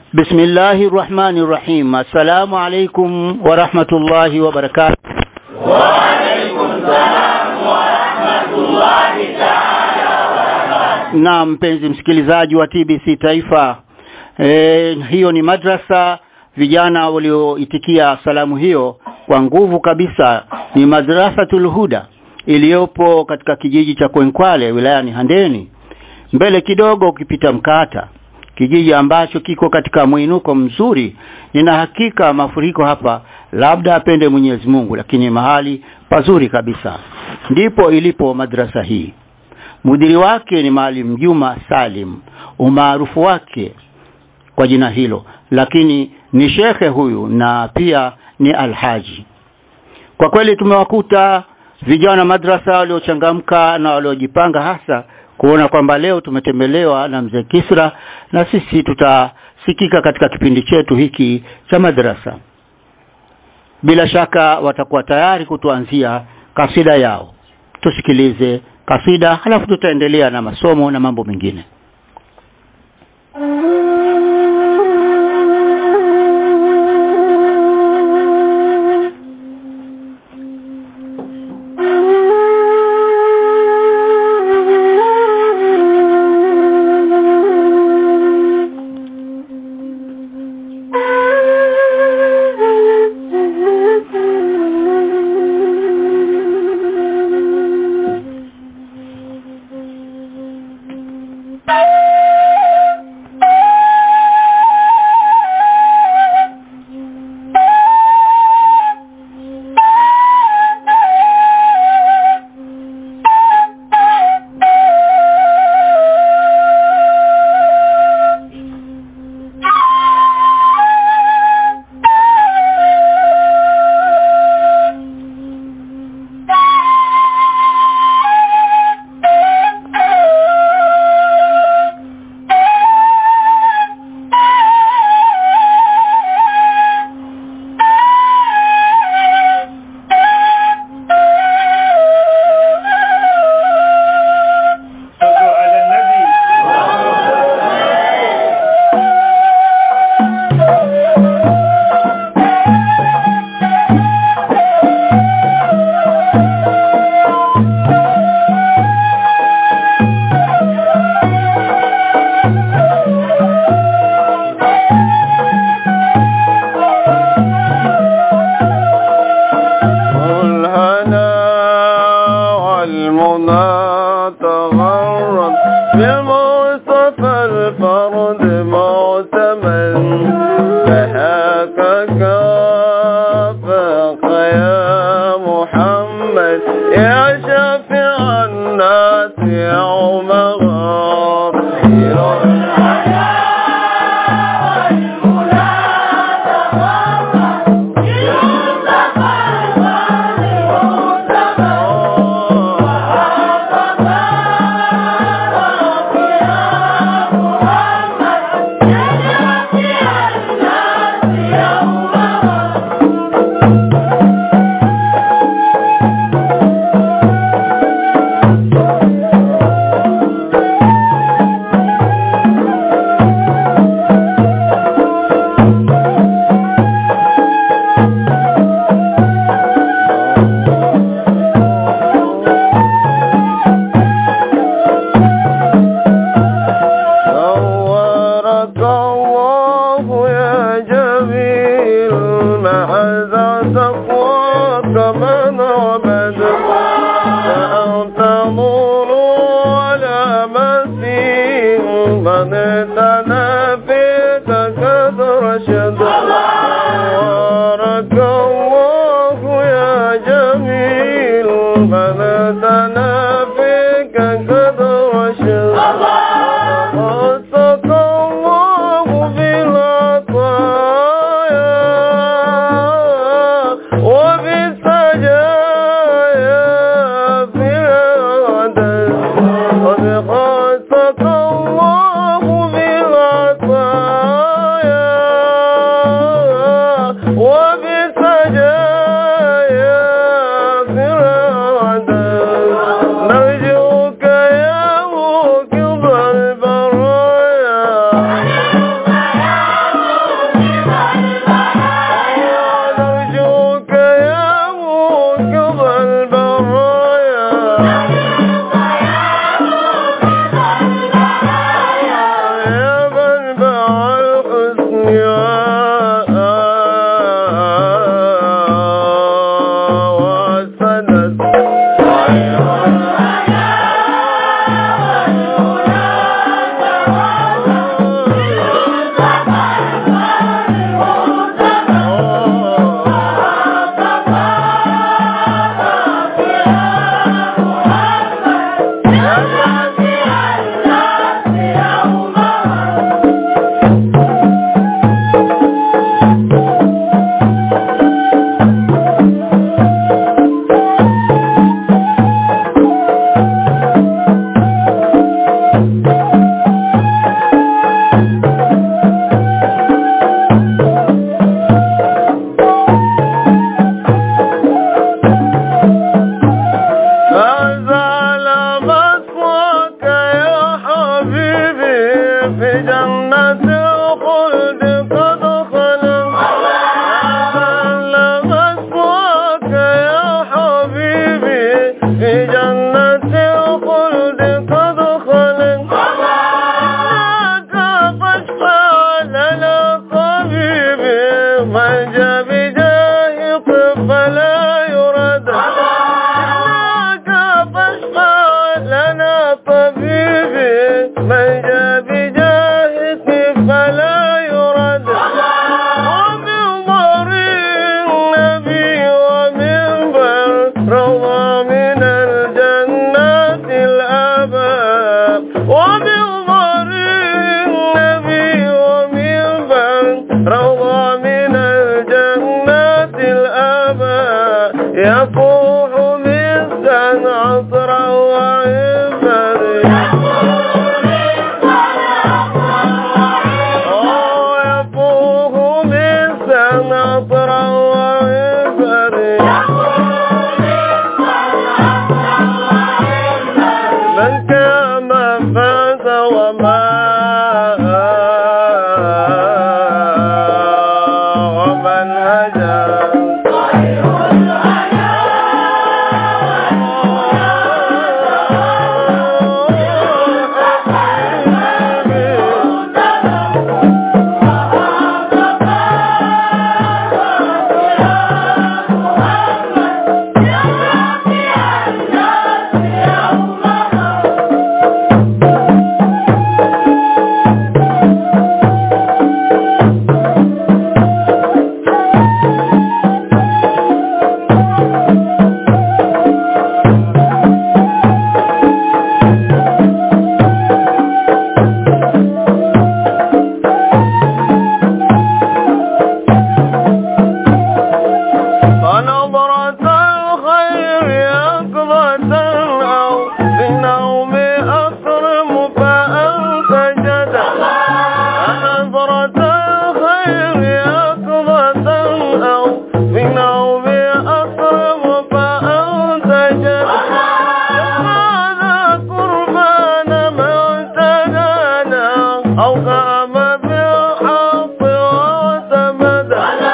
بسم الله الرحمن الرحيم السلام عليكم ورحمة الله وبركاته وعليكم السلام ورحمة الله تعالى وبركاته na mpenzi msikilizaji wa TBC Taifa e, hiyo ni madrasa vijana walioitikia salamu hiyo kwa nguvu kabisa ni madrasatul huda iliyopo katika kijiji cha Kwenkwale wilayani Handeni mbele kidogo ukipita Mkata kijiji ambacho kiko katika mwinuko mzuri nina hakika mafuriko hapa labda apende Mwenyezi Mungu lakini mahali pazuri kabisa ndipo ilipo madrasa hii mudiri wake ni Maalim Juma Salim umaarufu wake kwa jina hilo lakini ni shekhe huyu na pia ni alhaji kwa kweli tumewakuta vijana madrasa waliochangamka na waliojipanga hasa kuona kwamba leo tumetembelewa na mzee Kisra na sisi tutasikika katika kipindi chetu hiki cha madrasa bila shaka watakuwa tayari kutuanzia kasida yao tusikilize kasida halafu tutaendelea na masomo na mambo mengine صلوا على النبي والهنا والمنى تغرد بمصطفى الفرد معتمد فهاك كافاك يا محمد يا شافع الناس يوم غافر صورك الله يا جميل مع تقواك من عبد فأنت نور ولا مسيح من تنافيك قد رشد صورك الله يا جميل من تنافيك قد رشد وسط الله بالعطايا وبالسجايا في العدد قد خصك الله بالعطايا جنة الخلد قد خلت أهلا مسواك يا حبيبي في جنة الخلد قد خلت إنك فاشفع لنا طبيبي من جاء بجاهك فلا يرد إنك فاشفع لنا طبيبي من جاء بجاهك فلا يرد ومن ضرير النبي ومن بر روضة من الجنات الأباب ومن ضرير النبي ومن بر روضة من الجنات الأباب يفوح مسكا عطرا وعبر يفوه مسكا عطرا وعبر من كان فاز وما ومن هجا فنظرة الخير يقظة أو في النوم أكرم فأنت جدا فنظرة الخير يقظة أو في النوم أكرم فأنت جدا هذا قربان من تنانا أو قام بالحق واعتمد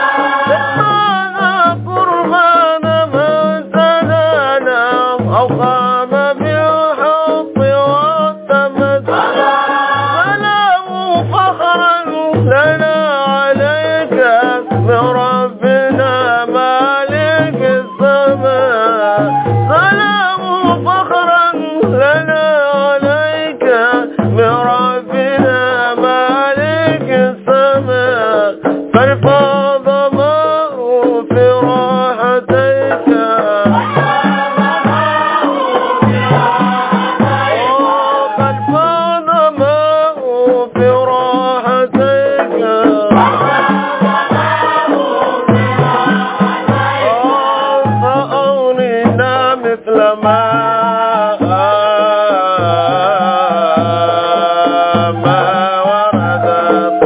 هذا قربان من تنانا أو قام بالحق واعتمد سلام فخرا لنا عليك من ربنا مالك السماء سلام فخرا لنا عليك من ربنا مالك السماء فالفاض ماء في راحتيك فالفاض ماء في راحتيك فأغننا مثل ما ما ورد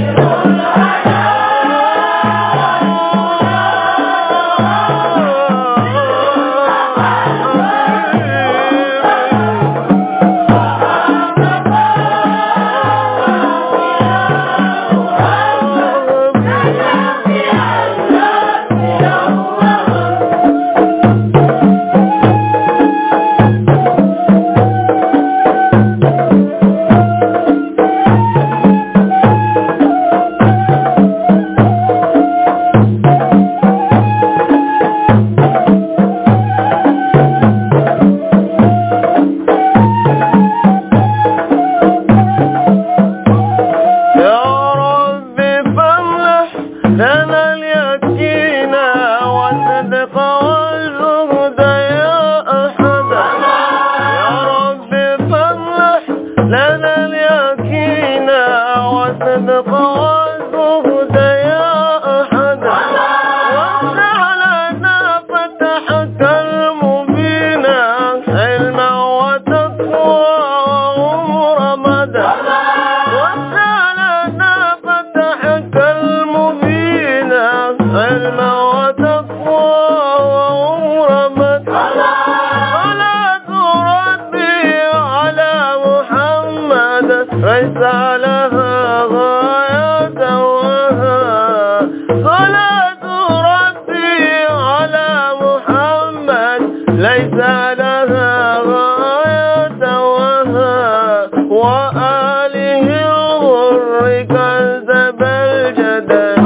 يا رب فاملح لنا اليقين والصدق والزهد يا أحد يا رب فاملح لنا اليقين والصدق والزهد يا أحد وافتح لنا فتحك المبين علما وتقوى وعمر مدى وسالنا فتحك المبين علما وتقوى وعمر مدى صلاة ربي على محمد ليس لها كذب الجدل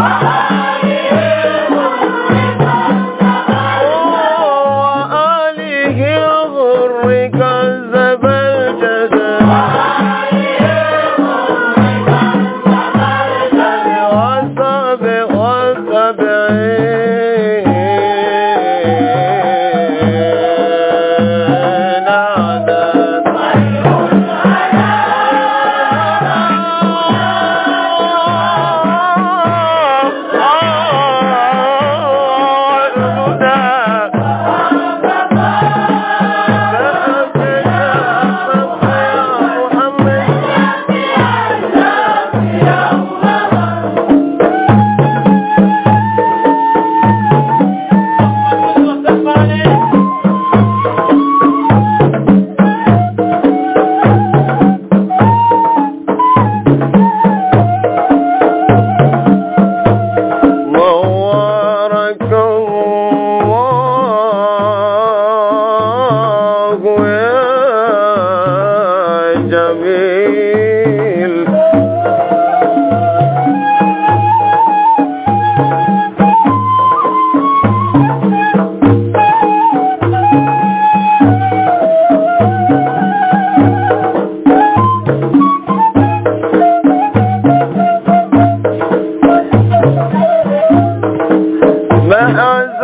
وآله الغر كذب الجدل والسابق والسبعين عدد نورك الله يا جميل محز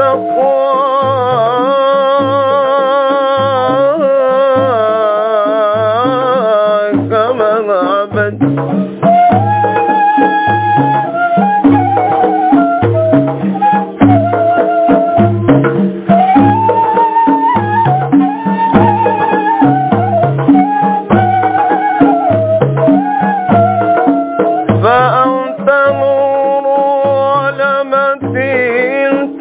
التقوى كما عبد فأنت نور ولمتين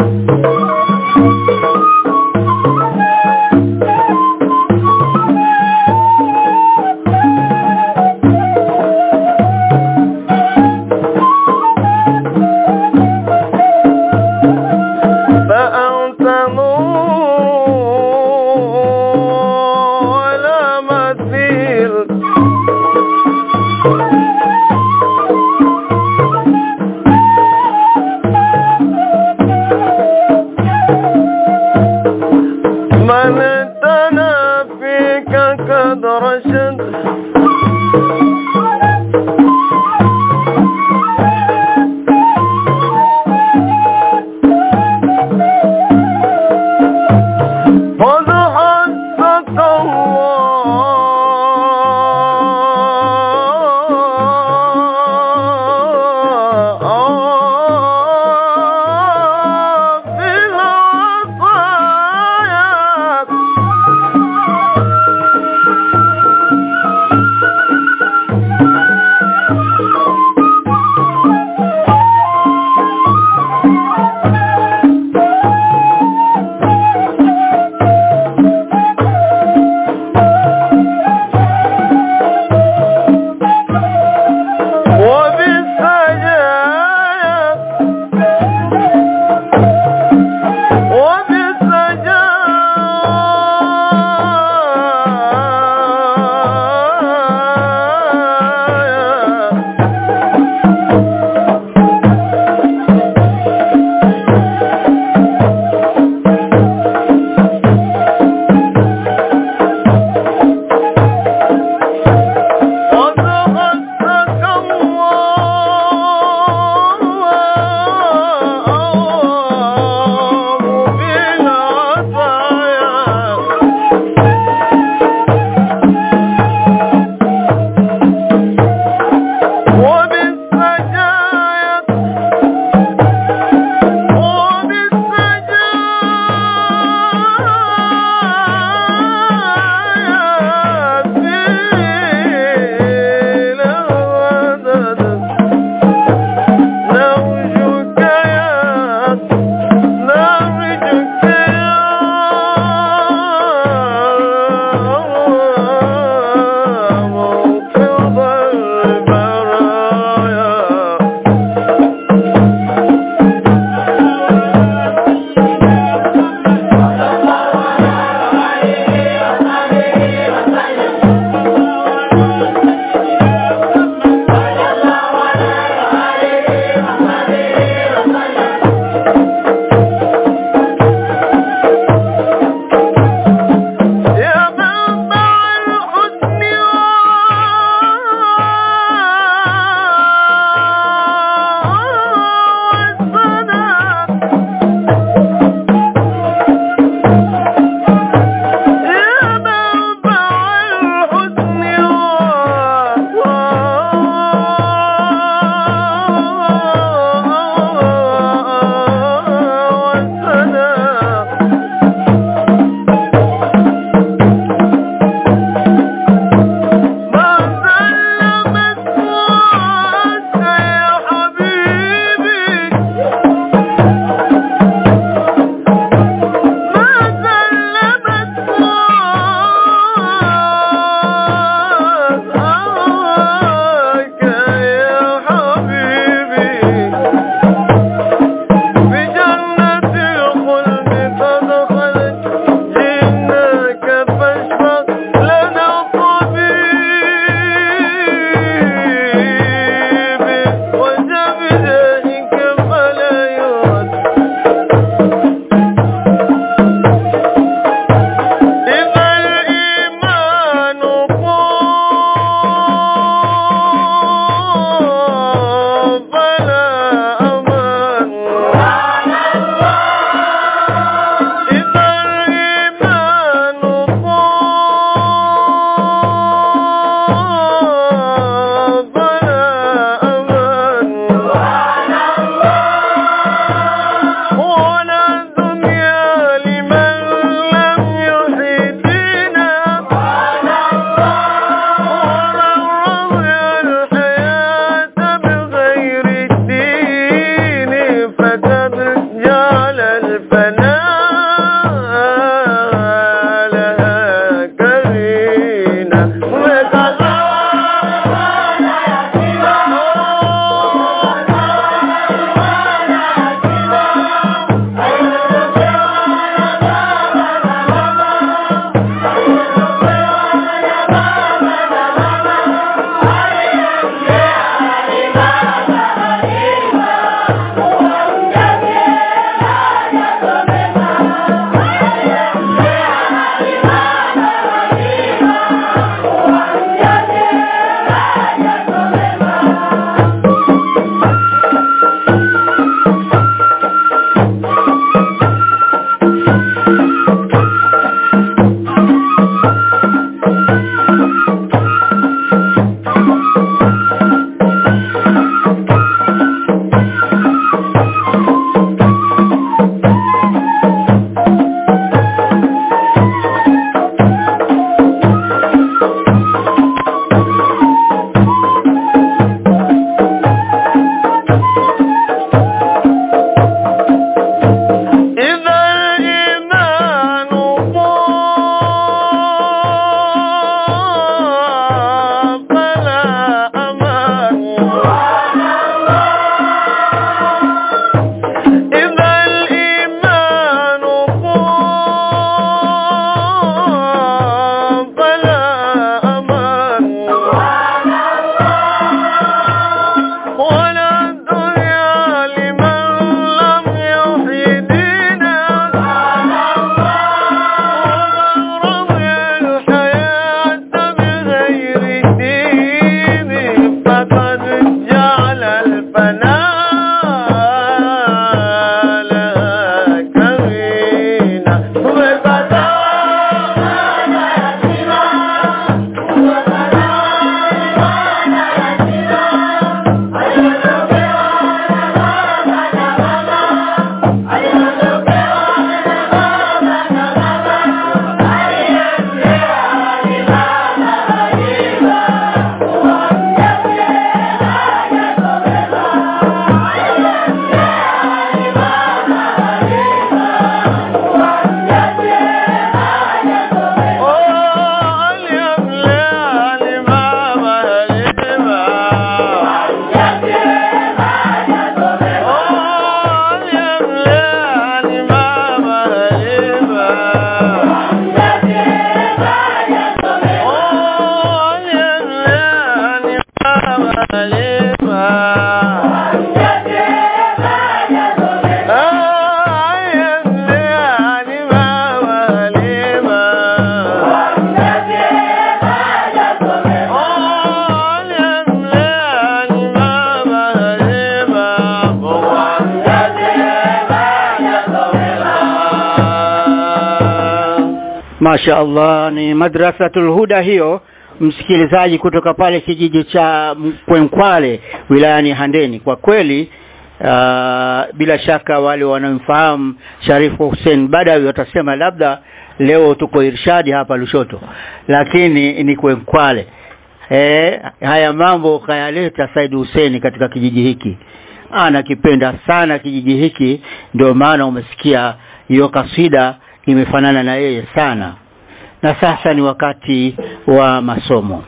Masha Allah ni madrasatul huda hiyo msikilizaji kutoka pale kijiji cha Kwenkwale wilayani Handeni kwa kweli uh, bila shaka wale wanaomfahamu Sharifu Hussein Badawi watasema labda leo tuko Irshadi hapa Lushoto lakini ni Kwenkwale eh haya mambo kayaleta Said Hussein katika kijiji hiki anakipenda sana kijiji hiki ndio maana umesikia hiyo kasida imefanana na yeye sana na sasa ni wakati wa masomo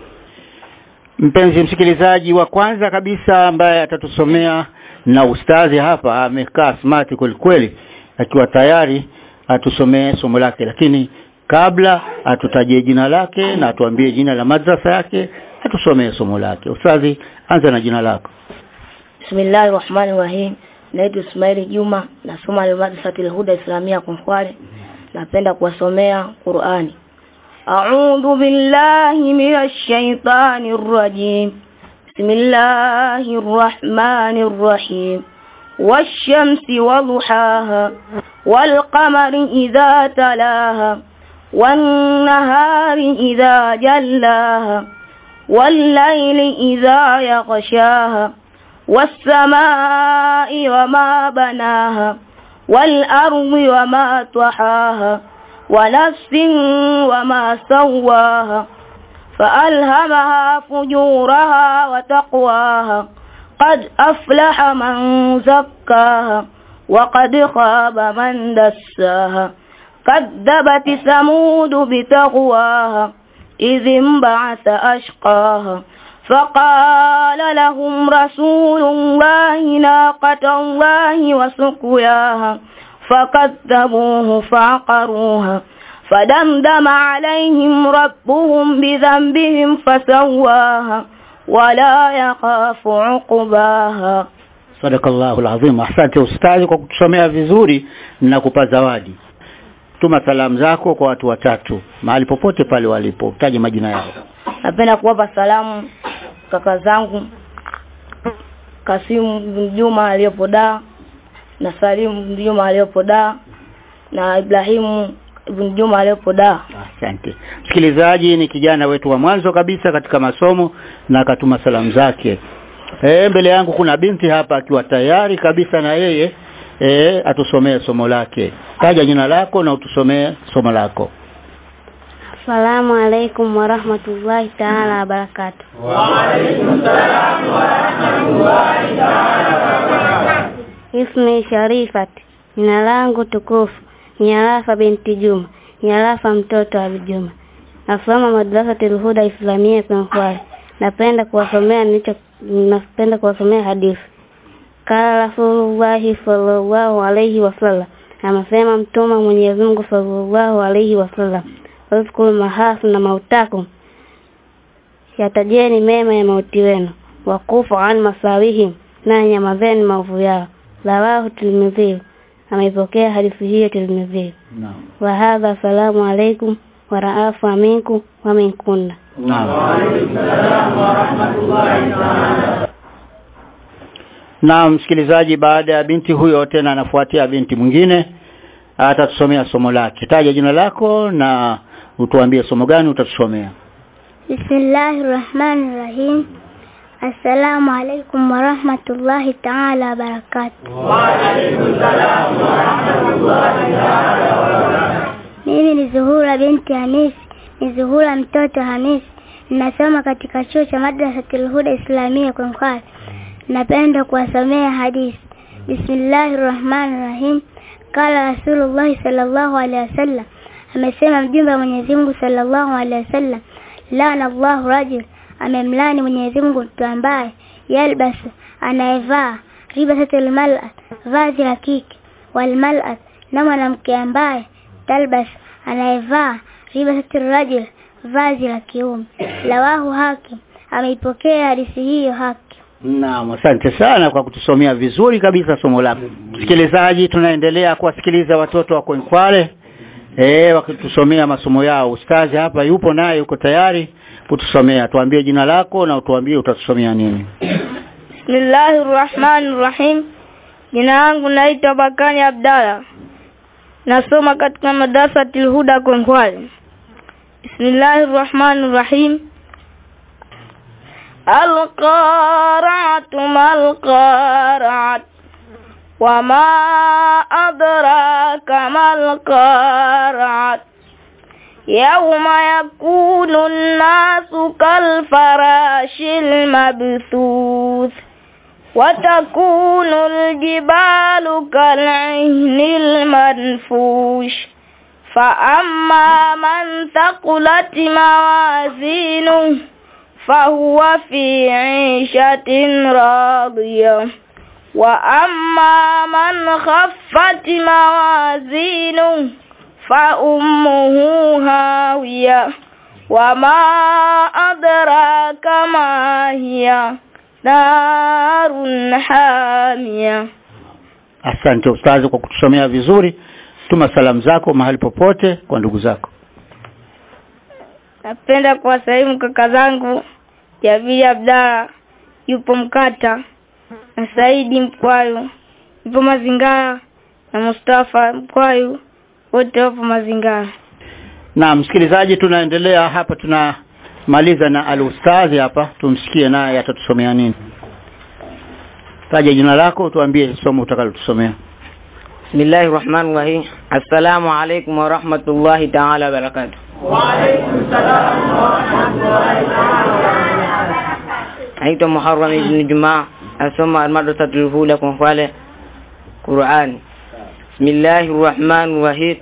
mpenzi msikilizaji wa kwanza kabisa ambaye atatusomea na ustazi hapa amekaa smart kweli kweli akiwa tayari atusomee somo lake lakini kabla atutajie jina lake na atuambie jina la madrasa yake atusomee somo lake ustazi anza na jina lako Bismillahir Rahmanir Rahim. Naitwa Ismail Juma, nasoma Al-Madrasatul Huda Islamia Konkwale. Napenda kuwasomea Qur'ani. A'udhu billahi minash shaitanir rajim. Bismillahir Rahmanir Rahim. والشمس وضحاها والقمر إذا تلاها والنهار إذا جلاها والليل إذا يغشاها والسماء وما بناها والأرض وما طحاها ونفس وما سواها فألهمها فجورها وتقواها قد أفلح من زكاها وقد خاب من دساها كذبت ثمود بتقواها إذ انبعث أشقاها فقال لهم رسول الله ناقة الله وسقياها فكذبوه فعقروها فدمدم عليهم ربهم بذنبهم فسواها ولا يخاف عقباها Sadakallahu alazim. Asante ustazi kwa kutusomea vizuri na kupa zawadi. Tuma salamu zako kwa watu watatu mahali popote pale walipo. Taje majina yao. napenda kuwapa salamu kaka zangu Kasimu bin Juma aliyopo Dar na Salimu bin Juma aliyopo Dar na Ibrahimu bin Juma aliyopo Dar Asante. Msikilizaji ni kijana wetu wa mwanzo kabisa katika masomo na akatuma salamu zake. Eh mbele yangu kuna binti hapa akiwa tayari kabisa na yeye eh atusomee somo lake. Taja jina lako na utusomee somo lako. Assalamu alaikum warahmatullahi taala wabarakatuh. Ismi Sharifat, jina langu tukufu ni Arafa binti Juma, ni Arafa mtoto wa Juma. Nasoma madrasatul Huda Islamia Konkwale. Napenda kuwasomea nilicho napenda kuwasomea hadithi. Kala Rasulullahi sallallahu alayhi wasallam, amesema mtume wa Mwenyezi Mungu sallallahu alayhi wasallam, Uzkuru mahafu na mautakum yatajeni mema ya mauti wenu wakufu an masawihim na nyamazeni maovu yao rawahu Tirmidhi ameipokea hadithi hiyo Tirmidhi Naam. wa hadha salamu alaikum wa raafu aminku wa minkunna Na msikilizaji baada ya binti huyo tena anafuatia binti mwingine atatusomea somo lake. Taja jina lako na utuambie somo gani utatusomea. Bismillahir Rahmanir Rahim. Assalamu alaikum wa rahmatullahi ta'ala wa barakatuh. Mimi ni Zuhura binti Hamisi, ni Zuhura mtoto Hamisi. Ninasoma katika chuo cha Madrasatul Huda Islamia Konkwale. Napenda kuwasomea hadithi. Bismillahir Rahmanir Rahim. Kala Rasulullah sallallahu alaihi wasallam. Amesema mjumbe wa Mwenyezi Mungu sallallahu alaihi wasallam. Laana Allahu rajul amemlani Mwenyezi Mungu mtu ambaye yalbasu anayevaa ribasatul mal'at vazi la kike wal mal'at na mwanamke ambaye talbas anayevaa ribasatul rajul vazi la kiume lawahu hakim ameipokea hadithi hiyo haki Naam, asante sana kwa kutusomea vizuri kabisa somo lako. Msikilizaji, tunaendelea kuwasikiliza watoto wa Kwenkwale eh, wakitusomea masomo yao. Ustazi hapa yupo naye, yuko tayari kutusomea. Tuambie jina lako na utuambie utatusomea nini. Bismillahir Rahmanir Rahim. Jina langu naitwa Bakani Abdalla. Nasoma katika madrasa Tilhuda Kwenkwale. Bismillahir Rahmanir Rahim. Al-Qari'atu mal-Qari'at. وما أدراك ما القارعة يوم يكون الناس كالفراش المبثوث وتكون الجبال كالعهن المنفوش فأما من ثقلت موازينه فهو في عيشة راضية وأما من خفت موازينه فأمه هاوية وما أدراك ما هي نار حامية Asante ustazi kwa kutusomea vizuri. Tuma salamu zako mahali popote kwa ndugu zako. Napenda kuwasalimu kaka zangu Jabiri Abdalla yupo Mkata na Saidi Mkwayu yupo Mazingara na Mustafa Mkwayu wote wapo Mazingara. Na msikilizaji, tunaendelea hapa, tunamaliza na al-ustadhi hapa, tumsikie naye atatusomea nini. Taja jina lako, tuambie somo utakalotusomea. Bismillahir Rahmanir Rahim. Assalamu alaykum wa rahmatullahi ta'ala wa barakatuh. Naitwa Muharram ibn Jumaa, asoma al-madrasatul hula Kwenkwale Qur'an. Bismillahir Rahmanir Rahim.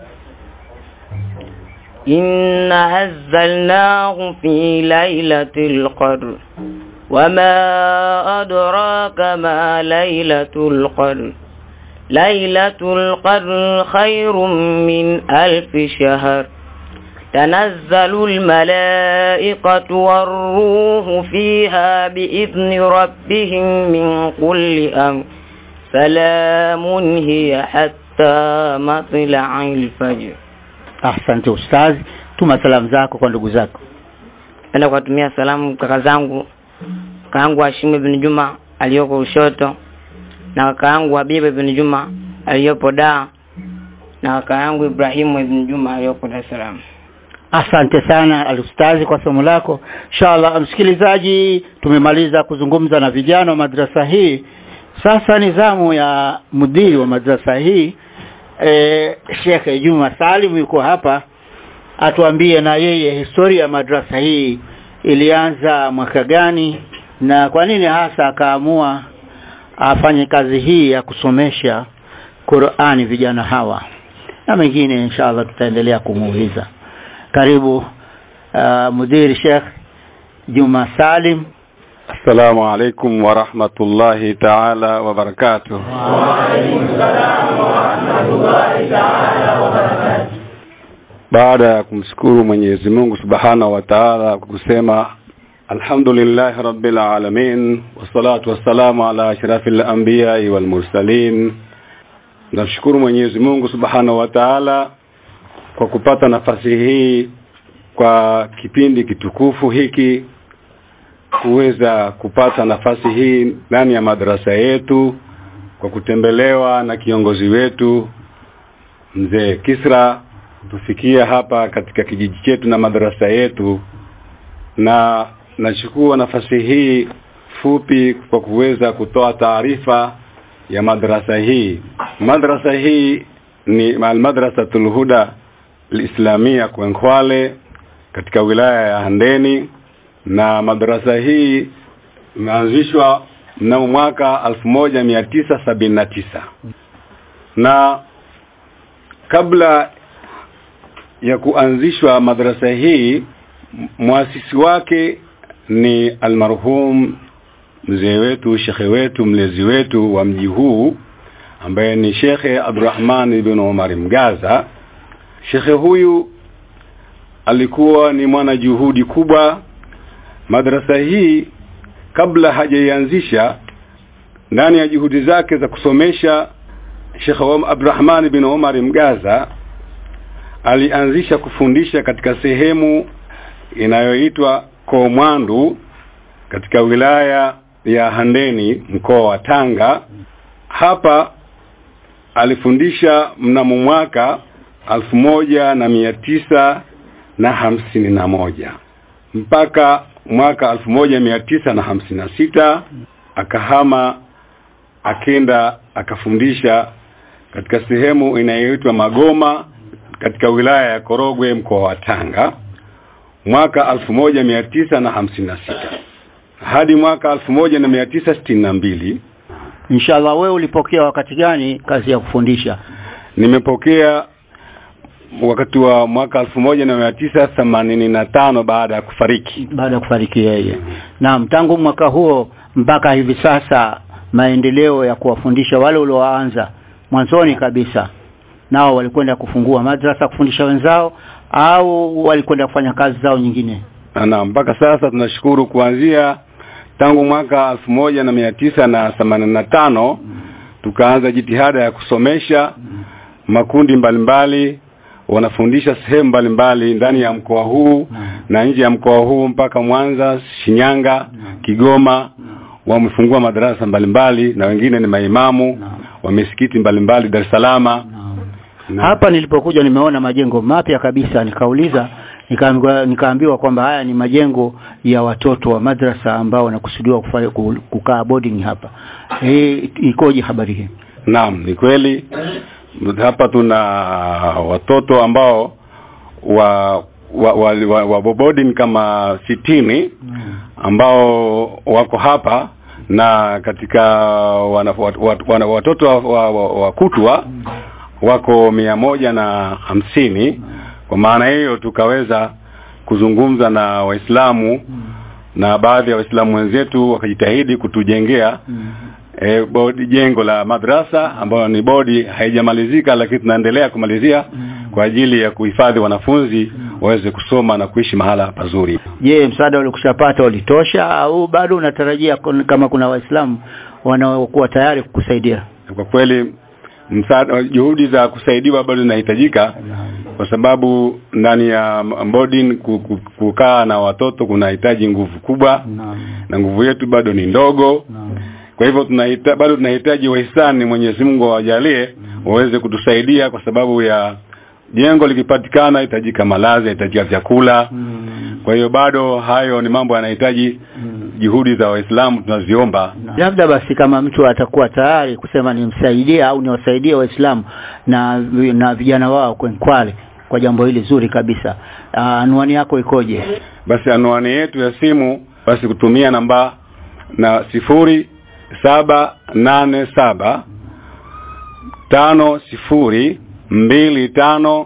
إنا أنزلناه في ليلة القدر وما أدراك ما ليلة القدر ليلة القدر خير من ألف شهر تنزل الملائكة والروح فيها بإذن ربهم من كل أمر سلام هي حتى مطلع الفجر Asante ustazi, tuma salamu zako kwa ndugu zako. Napenda kuwatumia salamu kaka zangu, kaka yangu Hashim ibn Juma aliyoko Ushoto na kaka yangu Habibu ibn Juma aliyopo Dar na kaka yangu Ibrahimu ibn Juma aliyoko Dar es Salaam. Asante sana alustazi kwa somo lako. Inshallah msikilizaji, tumemaliza kuzungumza na vijana wa madrasa hii. Sasa ni zamu ya mudiri wa madrasa hii e, Sheikh Juma Salim yuko hapa atuambie na yeye historia ya madrasa hii ilianza mwaka gani na kwa nini hasa akaamua afanye kazi hii ya kusomesha Qur'ani vijana hawa na mengine inshallah tutaendelea kumuuliza karibu uh, mudiri Sheikh Juma Salim السلام عليكم ورحمة الله تعالى وبركاته baada ya kumshukuru Mwenyezi Mungu Subhanahu wa Ta'ala kwa kusema alhamdulillah rabbil alamin wassalatu wassalamu ala ashrafil anbiya'i wal mursalin namshukuru Mwenyezi Mungu Subhanahu wa Ta'ala kwa kupata nafasi hii kwa kipindi kitukufu hiki kuweza kupata nafasi hii ndani ya madrasa yetu kwa kutembelewa na kiongozi wetu mzee Kisra tufikia hapa katika kijiji chetu na madrasa yetu na nachukua nafasi hii fupi kwa kuweza kutoa taarifa ya madrasa hii madrasa hii ni almadrasatul huda alislamia Kwenkwale katika wilaya ya Handeni na madrasa hii imeanzishwa mnamo mwaka 1979 na kabla ya kuanzishwa madrasa hii muasisi wake ni almarhum mzee wetu shekhe wetu mlezi wetu wa mji huu ambaye ni shekhe Abdurrahman ibn Umar Mgaza shekhe huyu alikuwa ni mwana juhudi kubwa madrasa hii kabla hajaianzisha ndani ya juhudi zake za kusomesha Sheikh Abdurrahman bin Omar Mgaza alianzisha kufundisha katika sehemu inayoitwa Komwandu katika wilaya ya Handeni mkoa wa Tanga. Hapa alifundisha mnamo mwaka alfu moja na mia tisa na hamsini na moja mpaka mwaka alfu moja mia tisa na hamsini na sita akahama akenda akafundisha katika sehemu inayoitwa Magoma katika wilaya ya Korogwe mkoa wa Tanga mwaka alfu moja mia tisa na hamsini na sita hadi mwaka alfu moja na mia tisa sitini na mbili inshallah wewe ulipokea wakati gani kazi ya kufundisha nimepokea wakati wa mwaka alfu moja na mia tisa themanini na tano baada ya kufariki baada ya kufariki yeye naam tangu mwaka huo mpaka hivi sasa maendeleo ya kuwafundisha wale ulioanza mwanzoni kabisa nao walikwenda kufungua madrasa kufundisha wenzao au walikwenda kufanya kazi zao nyingine na mpaka sasa tunashukuru kuanzia tangu mwaka alfu moja na mia tisa na themanini na tano tukaanza jitihada ya kusomesha makundi mbalimbali wanafundisha sehemu mbalimbali ndani ya mkoa huu na nje ya mkoa huu mpaka Mwanza, Shinyanga, Kigoma wamefungua madarasa mbalimbali na wengine ni maimamu wa misikiti mbalimbali Dar es Salaam. hapa nilipokuja nimeona majengo mapya kabisa nikauliza nikaambiwa nikaambiwa kwamba haya ni majengo ya watoto wa madrasa ambao wanakusudiwa kufanya kukaa boarding hapa e, ikoje habari hii Naam, ni kweli hapa tuna watoto ambao wa wa, wa, wa, wa boarding kama sitini ambao wako hapa na katika wana, wat, wana, watoto wa, wa, wa, wa kutwa wako mia moja na hamsini kwa maana hiyo tukaweza kuzungumza na waislamu na baadhi ya waislamu wenzetu wakajitahidi kutujengea e, bodi jengo la madrasa ambayo ni bodi haijamalizika lakini tunaendelea kumalizia kwa ajili ya kuhifadhi wanafunzi waweze kusoma na kuishi mahala pazuri je msaada ulikushapata ulitosha au bado unatarajia kun- kama kuna waislamu wanaokuwa tayari kukusaidia kwa kweli msaada juhudi za kusaidiwa bado zinahitajika kwa sababu ndani ya boarding ku- ku- kukaa na watoto kunahitaji nguvu kubwa na nguvu yetu bado ni ndogo kwa hivyo tunahita, bado tunahitaji wahisani Mwenyezi Mungu awajalie waweze kutusaidia kwa sababu ya jengo likipatikana hitajika malazi hitajika vyakula kwa hiyo bado hayo ni mambo yanahitaji juhudi za waislamu tunaziomba labda basi kama mtu atakuwa tayari kusema nimsaidie au niwasaidie waislamu na na vijana wao kwenkwale kwa jambo hili zuri kabisa Ah, anwani yako ikoje basi anwani yetu ya simu basi kutumia namba na sifuri saba nane saba tano sifuri mbili tano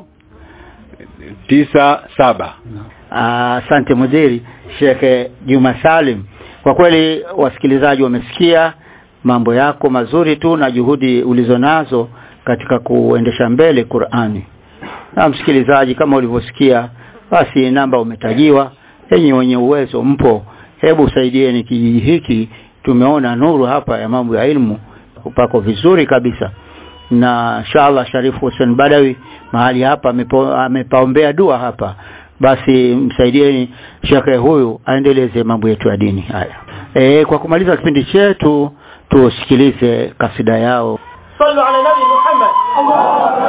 tisa saba Ah, asante mudhiri Shekhe Juma Salim kwa kweli wasikilizaji wamesikia mambo yako mazuri tu na juhudi ulizonazo katika kuendesha mbele Qur'ani na msikilizaji kama ulivyosikia basi namba umetajiwa enyi wenye uwezo mpo hebu saidieni kijiji hiki tumeona nuru hapa ya mambo ya ilmu upako vizuri kabisa na inshallah Sharifu Hussein Badawi mahali hapa amepo- amepaombea dua hapa basi msaidieni shekhe huyu aendeleze mambo yetu ya dini haya e, kwa kumaliza kipindi chetu tusikilize kasida yao صلوا على نبي محمد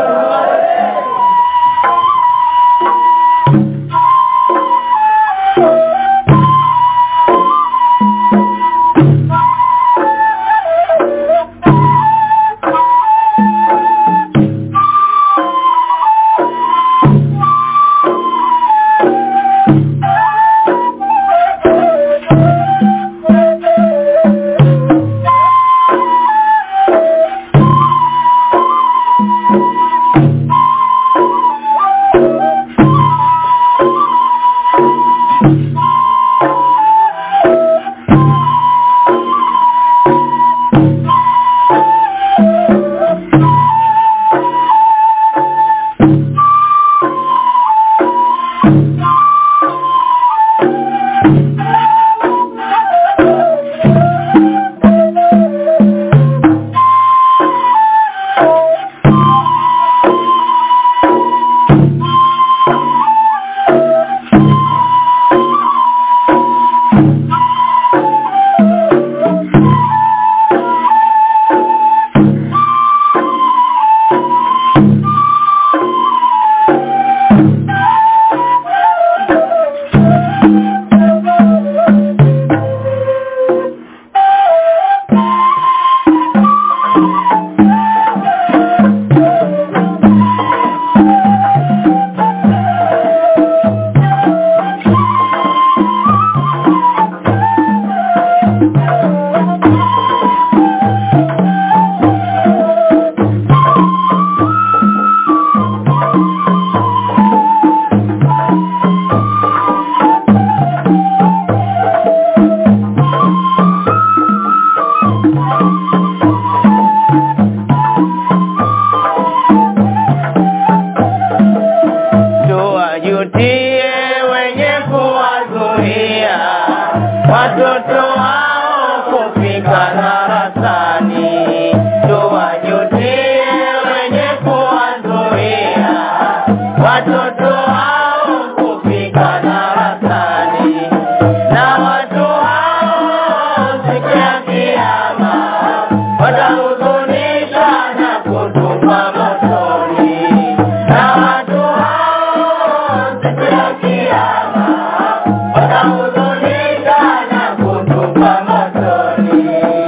watahuzunisha na kutupa motoni, na watu hao siku ya kiyama watahuzunisha na kutupa motoni.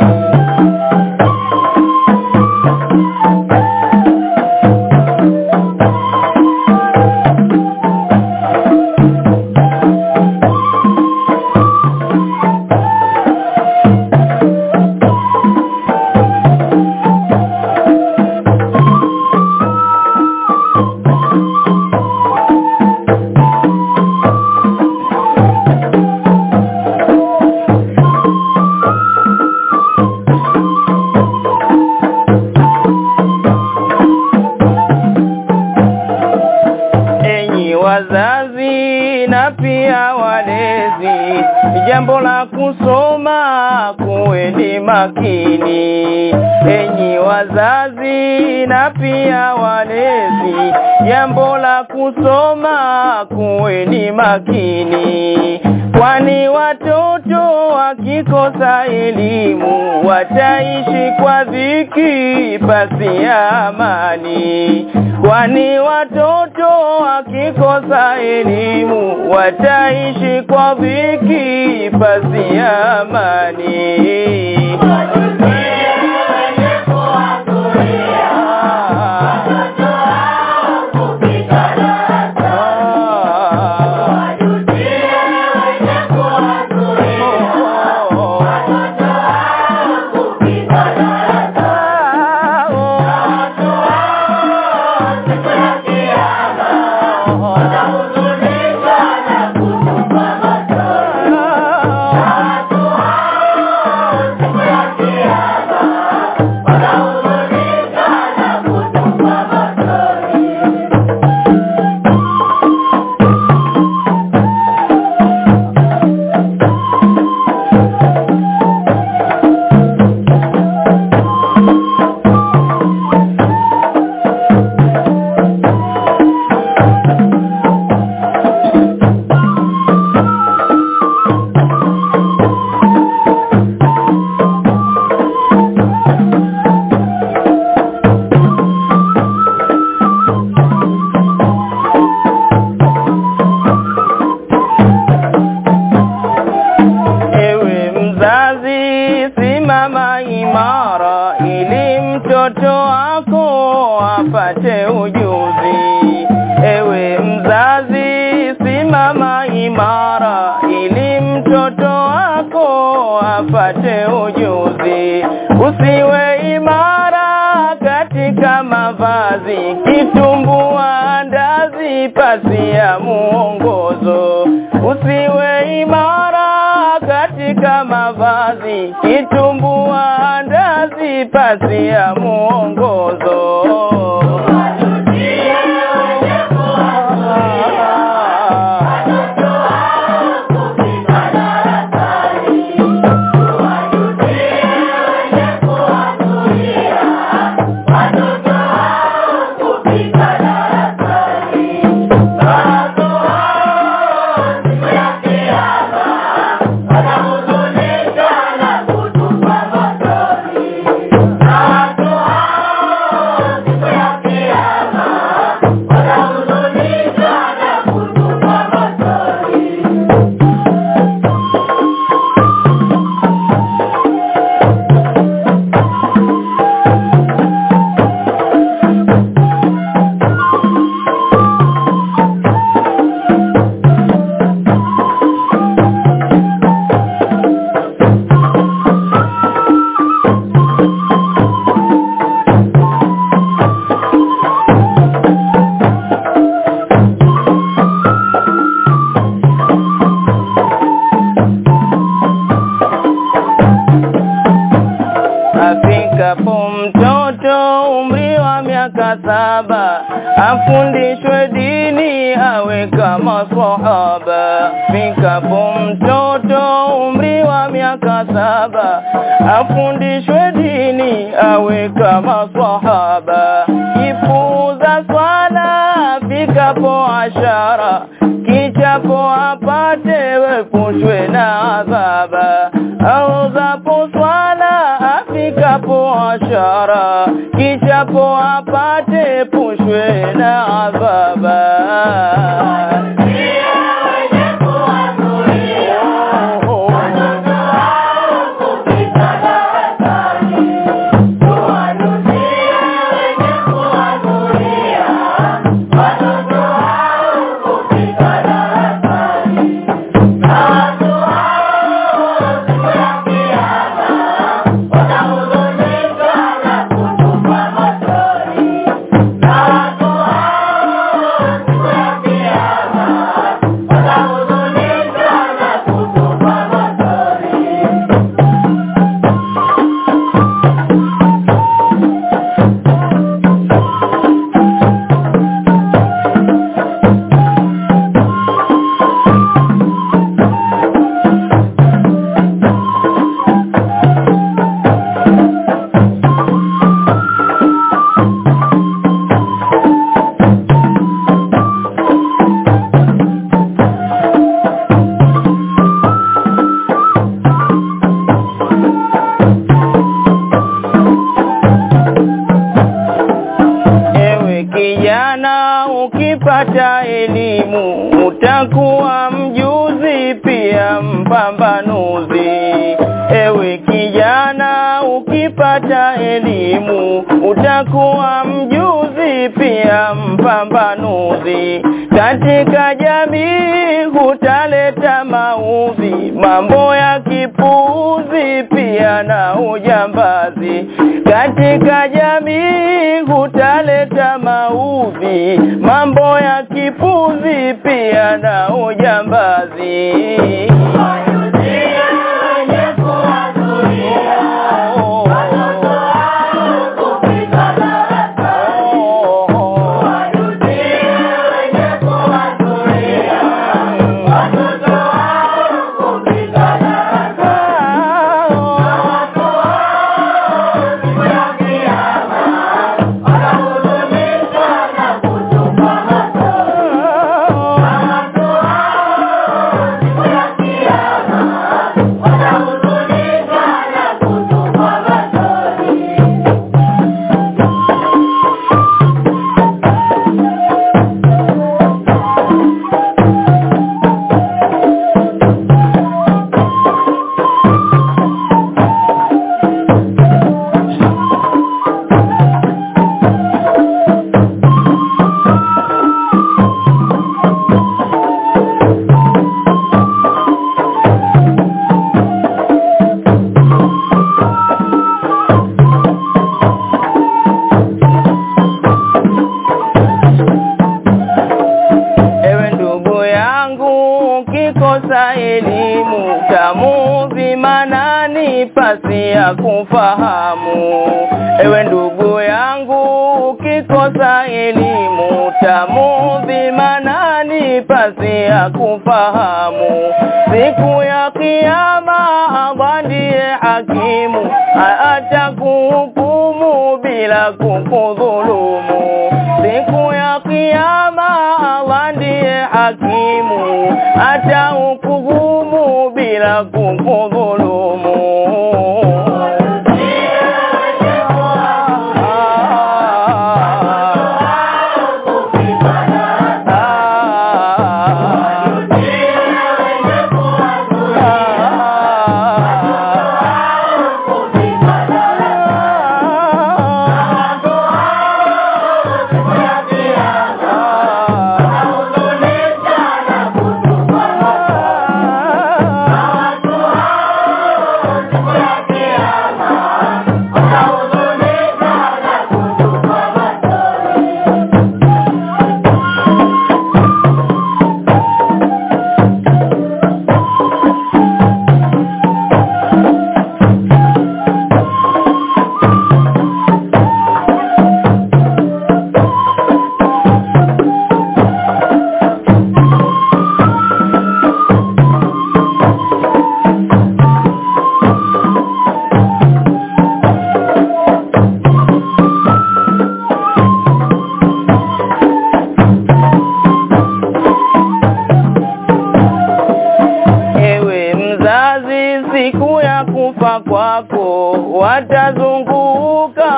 enyi wazazi na pia walezi, jambo la kusoma kuweni makini. Enyi wazazi na pia walezi, jambo la kusoma kuweni makini, kwani watoto wakikosa elimu wataishi kwa dhiki pasi ya amani kwani watoto wakikosa elimu wataishi kwa dhiki pasi ya amani. Ewe mzazi, simama imara ili mtoto wako apate ujuzi. Ewe mzazi, simama imara ili mtoto wako apate ujuzi. Usiwe imara katika mavazi, kitumbua ndazi pasi ya muongozo. Usiwe imara katika mavazi, kitumbua ndazi pasi ya muongozo. Afikapo mtoto umri wa miaka saba afundishwe dini awe kama sahaba. Fikapo mtoto umri wa miaka saba afundishwe dini awe kama sahaba. Kipuza swala fikapo ashara kichapo apate wepushwe na adhaba. Auzapo swala afikapo biashara kichapo apate pushwe na adhaba Ewe kijana ukipata elimu utakuwa mjuzi pia mpambanuzi. Ewe kijana ukipata elimu utakuwa mjuzi pia mpambanuzi. Katika jamii hutaleta maudhi, mambo ya kipuuzi pia na ujambazi. Katika jamii hutaleta maudhi, mambo ya kipuzi pia na ujambazi. Ewe ndugu yangu ukikosa elimu tamuvi manani pasi ya kufahamu. Ewe ndugu yangu ukikosa elimu tamuvi manani pasi ya kufahamu. Siku ya kiyama Allah ndiye hakimu atakuhukumu bila kukudhulumu. Siku ya kiyama Allah ndiye hakimu atahukumu bila kukudhulumu.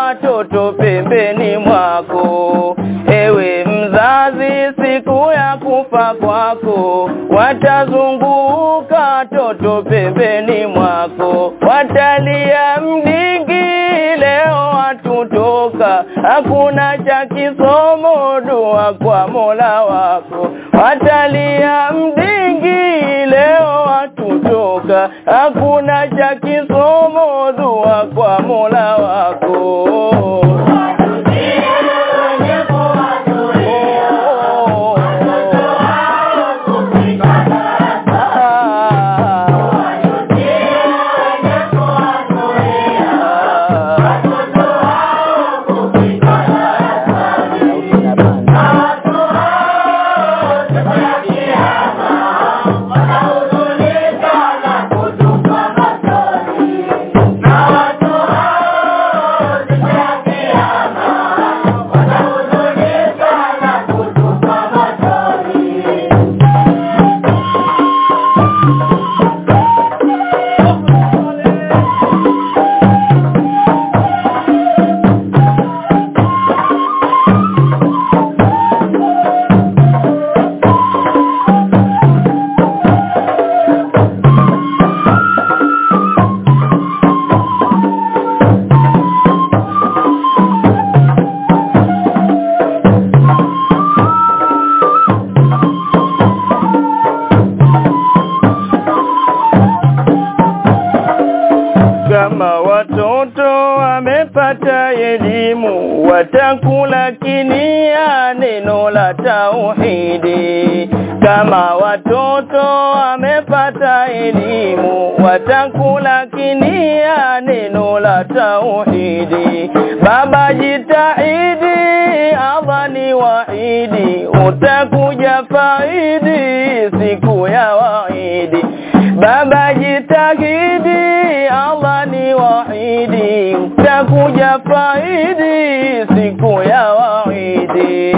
watoto pembeni mwako ewe mzazi siku ya kufa kwako watazunguka toto pembeni mwako watalia mdingi leo watutoka hakuna cha kisomo dua kwa mola wako watalia mdingi leo watutoka hakuna cha kisomo dua kwa mola wako kama watoto wamepata elimu watakula kinia neno la tauhidi kama watoto wamepata elimu watakula kinia neno la tauhidi baba jitahidi Allah ni waidi utakuja faidi siku ya waidi baba jitahidi Allah ni waidi utakuja faidi siku ya waidi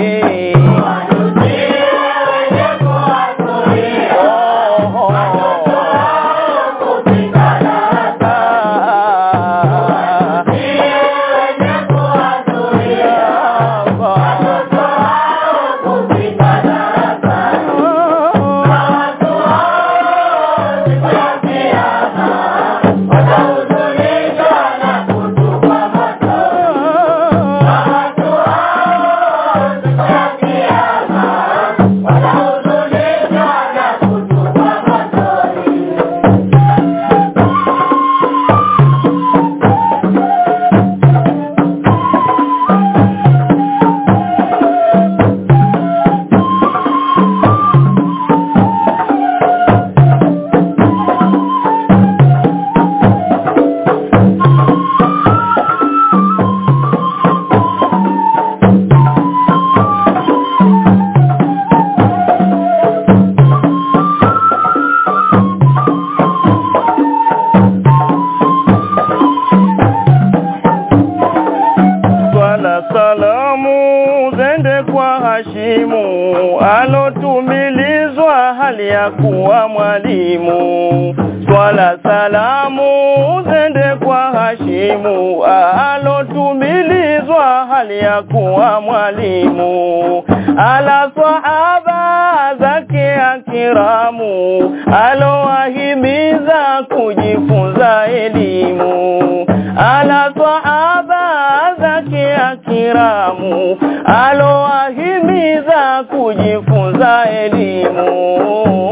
swala salamu zende kwa Hashimu alotumilizwa hali ya kuwa mwalimu swala salamu zende kwa Hashimu alotumilizwa hali ya kuwa mwalimu ala sahaba zake akiramu alowahimiza kujifunza elimu ala sahaba zake akiramu alowahimiza kujifunza elimu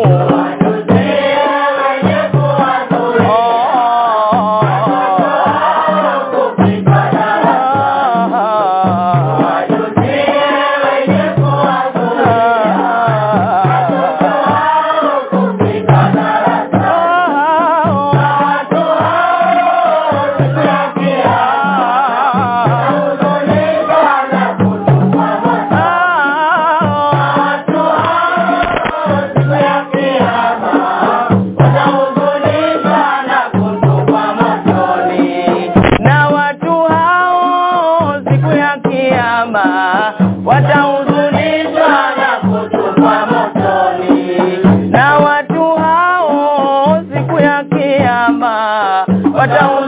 na watu hao siku ya kiyama watahuzunishwa na kutupwa motoni na watu hao siku ya kiyama watahuzunishwa